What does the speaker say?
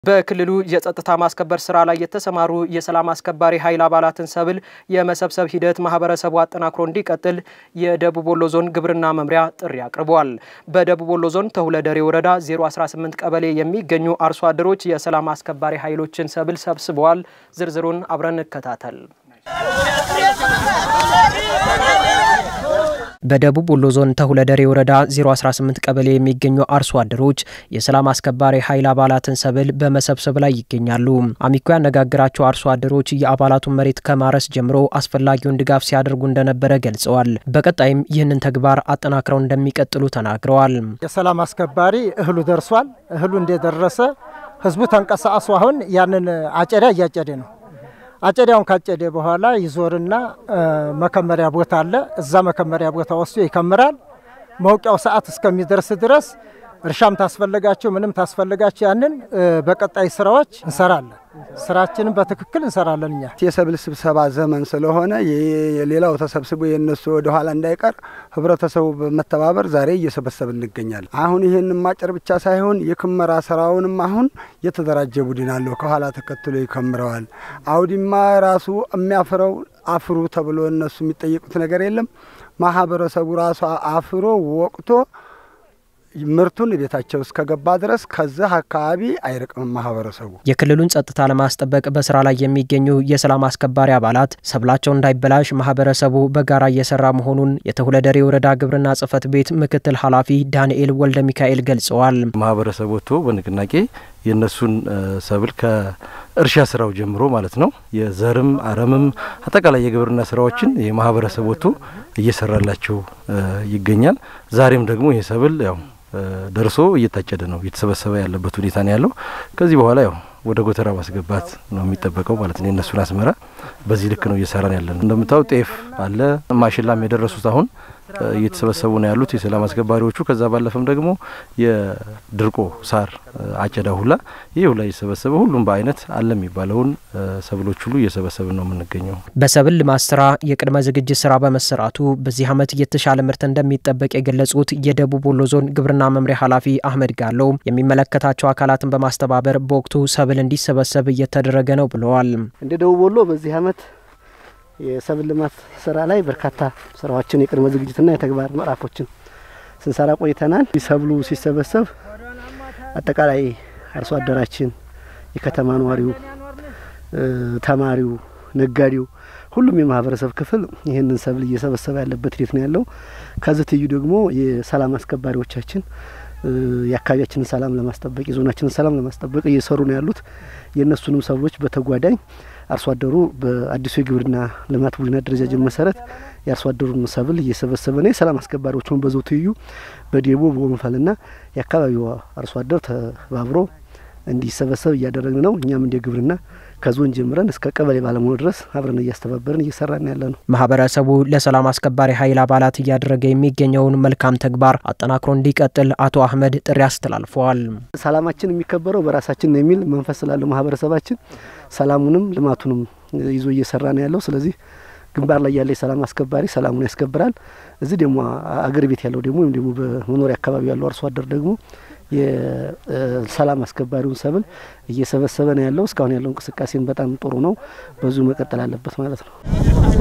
በክልሉ የጸጥታ ማስከበር ስራ ላይ የተሰማሩ የሰላም አስከባሪ ኃይል አባላትን ሰብል የመሰብሰብ ሂደት ማህበረሰቡ አጠናክሮ እንዲቀጥል የደቡብ ወሎ ዞን ግብርና መምሪያ ጥሪ አቅርበዋል። በደቡብ ወሎ ዞን ተሁለደሬ ወረዳ 018 ቀበሌ የሚገኙ አርሶ አደሮች የሰላም አስከባሪ ኃይሎችን ሰብል ሰብስበዋል። ዝርዝሩን አብረን እንከታተል። በደቡብ ወሎ ዞን ተሁለደሬ ወረዳ 018 ቀበሌ የሚገኙ አርሶ አደሮች የሰላም አስከባሪ ኃይል አባላትን ሰብል በመሰብሰብ ላይ ይገኛሉ። አሚኮ ያነጋገራቸው አርሶ አደሮች የአባላቱን መሬት ከማረስ ጀምሮ አስፈላጊውን ድጋፍ ሲያደርጉ እንደነበረ ገልጸዋል። በቀጣይም ይህንን ተግባር አጠናክረው እንደሚቀጥሉ ተናግረዋል። የሰላም አስከባሪ እህሉ ደርሷል። እህሉ እንደደረሰ ህዝቡ ተንቀሳቅሶ አሁን ያንን አጨዳ እያጨደ ነው። አጨዳውን ካጨደ በኋላ ይዞርና መከመሪያ ቦታ አለ። እዛ መከመሪያ ቦታ ወስዶ ይከምራል። መውቂያው ሰዓት እስከሚደርስ ድረስ እርሻም ታስፈልጋቸው ምንም ታስፈልጋቸው ያንን በቀጣይ ስራዎች እንሰራለን። ስራችንን በትክክል እንሰራለን። እኛ የሰብል ስብሰባ ዘመን ስለሆነ የሌላው ተሰብስቦ የነሱ ወደኋላ እንዳይቀር ህብረተሰቡ በመተባበር ዛሬ እየሰበሰብ እንገኛለን። አሁን ይህን ማጨር ብቻ ሳይሆን የክመራ ስራውንም አሁን የተደራጀ ቡድን አለው። ከኋላ ተከትሎ ይከምረዋል። አውዲማ ራሱ የሚያፍረው አፍሩ ተብሎ እነሱ የሚጠየቁት ነገር የለም። ማህበረሰቡ ራሱ አፍሮ ወቅቶ ምርቱን ቤታቸው እስከገባ ድረስ ከዚህ አካባቢ አይርቅም ማህበረሰቡ። የክልሉን ጸጥታ ለማስጠበቅ በስራ ላይ የሚገኙ የሰላም አስከባሪ አባላት ሰብላቸው እንዳይበላሽ ማህበረሰቡ በጋራ እየሰራ መሆኑን የተሁለደሬ ወረዳ ግብርና ጽሕፈት ቤት ምክትል ኃላፊ ዳንኤል ወልደ ሚካኤል ገልጸዋል። ማህበረሰቡ ወጥቶ በንቅናቄ የእነሱን ሰብል ከእርሻ ስራው ጀምሮ ማለት ነው የዘርም አረምም አጠቃላይ የግብርና ስራዎችን የማህበረሰብ ወጥቶ እየሰራላቸው ይገኛል። ዛሬም ደግሞ ይህ ሰብል ያው ደርሶ እየታጨደ ነው እየተሰበሰበ ያለበት ሁኔታ ነው ያለው። ከዚህ በኋላ ያው ወደ ጎተራ ማስገባት ነው የሚጠበቀው ማለት ነው። የእነሱን አስመራ በዚህ ልክ ነው እየሰራን ያለ ነው። እንደምታው ጤፍ አለ፣ ማሽላም የደረሱት አሁን እየተሰበሰቡ ነው ያሉት የሰላም አስከባሪዎቹ። ከዛ ባለፈም ደግሞ የድርቆ ሳር አጨዳ ሁላ ይህ ሁላ እየሰበሰበ ሁሉም በአይነት አለ የሚባለውን ሰብሎች ሁሉ እየሰበሰብን ነው የምንገኘው። በሰብል ልማት ስራ የቅድመ ዝግጅት ስራ በመሰራቱ በዚህ ዓመት የተሻለ ምርት እንደሚጠበቅ የገለጹት የደቡብ ወሎ ዞን ግብርና መምሪያ ኃላፊ አህመድ ጋለው የሚመለከታቸው አካላትን በማስተባበር በወቅቱ ሰብል እንዲሰበሰብ እየተደረገ ነው ብለዋል። እንደ ደቡብ ወሎ በዚህ ዓመት የሰብል ልማት ስራ ላይ በርካታ ስራዎችን የቅድመ ዝግጅትና የተግባር ምዕራፎችን ስንሰራ ቆይተናል። ሰብሉ ሲሰበሰብ አጠቃላይ አርሶ አደራችን፣ የከተማ ነዋሪው፣ ተማሪው፣ ነጋዴው፣ ሁሉም የማህበረሰብ ክፍል ይህንን ሰብል እየሰበሰበ ያለበት ሂደት ነው ያለው። ከዚህ ትይዩ ደግሞ የሰላም አስከባሪዎቻችን የአካባቢያችንን ሰላም ለማስጠበቅ የዞናችንን ሰላም ለማስጠበቅ እየሰሩ ነው ያሉት። የእነሱንም ሰብሎች በተጓዳኝ አርሶ አደሩ በአዲሱ የግብርና ልማት ቡድን አደረጃጀት መሰረት የአርሶ አደሩን ሰብል እየሰበሰበ ነው። የሰላም አስከባሪዎቹን በዘው ትይዩ በዴቦ በወንፈልና የአካባቢው አርሶ አደር ተባብሮ እንዲሰበሰብ እያደረግን ነው። እኛም እንደ ግብርና ከዞን ጀምረን እስከ ቀበሌ ባለሙያ ድረስ አብረን እያስተባበርን እየሰራን ያለ ነው። ማህበረሰቡ ለሰላም አስከባሪ ኃይል አባላት እያደረገ የሚገኘውን መልካም ተግባር አጠናክሮ እንዲቀጥል አቶ አህመድ ጥሪ አስተላልፈዋል። ሰላማችን የሚከበረው በራሳችን ነው የሚል መንፈስ ስላለው ማህበረሰባችን ሰላሙንም ልማቱንም ይዞ እየሰራ ነው ያለው። ስለዚህ ግንባር ላይ ያለ የሰላም አስከባሪ ሰላሙን ያስከብራል። እዚህ ደግሞ አገር ቤት ያለው ደግሞ ወይም ደግሞ በመኖሪያ አካባቢ ያለው አርሶ አደር ደግሞ የሰላም አስከባሪውን ሰብል እየሰበሰበ ነው ያለው። እስካሁን ያለው እንቅስቃሴን በጣም ጥሩ ነው። በዚሁ መቀጠል አለበት ማለት ነው።